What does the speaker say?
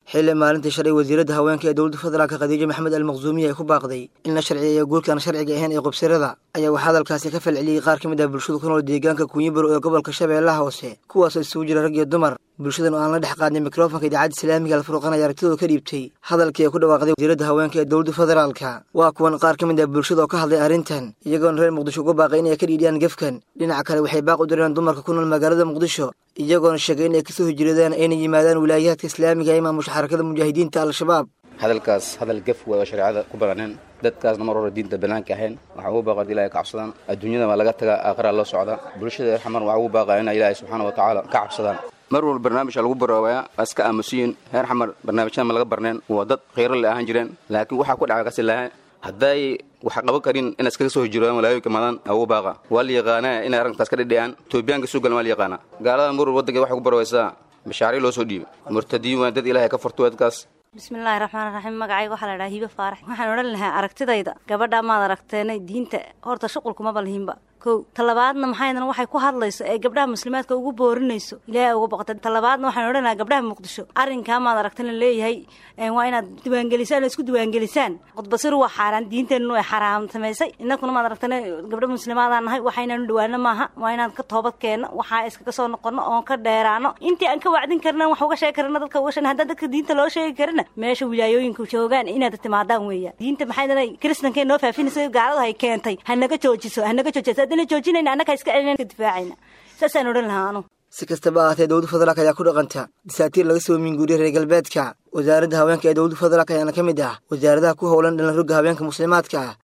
xilli maalintii shalay wasiiradda haweenka ee dowladda federaalka khadiijo maxamed almaqsuumiya ay ku baaqday in la sharciyeeyo guurkaan sharciga ahayn ee qubsirada ayaa waxaa hadalkaasi ka falceliyey qaar ka mid ah bulshada ku nool deegaanka kuunyibaro ee gobolka shabeellaha hoose kuwaasoo isugu jira rag iyo dumar bulshadan oo aan la dhex qaadnay mikrofonka idaacadda islaamiga alfurqan ayaa aragtidooda ka dhiibtay hadalkii ay ku dhawaaqday wasiiradda haweenka ee dowladda federaalka waa kuwan qaar ka mid ah bulshada oo ka hadlay arrintan iyagoona reer muqdisho uga baaqay inay ka dhiidhiyaan gefkan dhinaca kale waxay baaq u direen dumarka ku nool magaalada muqdisho iyagoona sheegay inay kasoo hijradeen ayna yimaadaan wilaayaadka islaamiga ee maamusha xarakada mujaahidiinta al-shabaab hadalkaas hadal gef way oo shareecada ku bananeen dadkaasna mar hore diinta banaanka ahayn waxaa ugu baaqa ilaahay ka cabsadaan adduunyada waa laga tagaa aakhiraa loo socdaa bulshada reer xamar waxaa ugu baaqaa inay ilaahay subxaana wa tacaala ka cabsadaan mar walba barnaamijka lagu baroobayaa waa iska aamusiyin reer xamar barnaamijyada ma laga barneen waa dad khayro le ahaan jireen laakiin waxaa ku dhaca kasi lahaa hadday wax qaban karin inay iskaga soo hijroodaan walaayoyinka madan ugu baaqa waa la yaqaanaa inay arrintaas ka dhidhiyaan toobiyaanka suugalan waa la yaqaanaa gaalada murur waddanka waxay ku barowaysaa mashaariic loo soo dhiibay murtadiin waa dad ilaahay ka furto dadkaas bismillaahi raxmaan raxiim magacayga waxaa la dhahaa hiibe faarax waxaan odhan lahaa aragtidayda gabadha maad aragteenay diinta horta shuqulkumaba lihinba kow talabaadna maxaydana waxay ku hadlayso ee gabdhaha muslimaadka ugu boorinayso ilaahay uga boqota talabaadna waxaan odhan lahaa gabdhaha muqdisho arrinkaa maad aragtan la leeyahay waa inaad diiwaangelisaan oo isku diiwaangelisaan qudbasir waa xaaraan diinteennu ay xaraam samaysay innakuna maad aragtana gabdha muslimaadaan nahay waxaynaanu dhawaano maaha waa inaan ka toobad keenno waxaa iskaga soo noqono oon ka dheeraano intii aan ka wacdin karna wax uga sheegi karna dadka uga sheegna haddaan dadka diinta loo sheegi karina meesha wilaayooyinka joogaan inaad timaadaan weeyaan diinta maxaydana kristanka noo faafinaysa gaaladu hay keentay hanaga joojiso hanaga joojiso haddana joojinayna annaga iska celina ka difaacayna saasaan odhan lahaa anu si kastaba ahaatee dowladda federaalk ayaa ku dhaqanta dasaatiir laga soo minguuriyay reer galbeedka wasaaradda haweenka ee dowladda federaalk ayaana ka mid ah wasaaradaha ku howlan dhalan rogga haweenka muslimaadka ah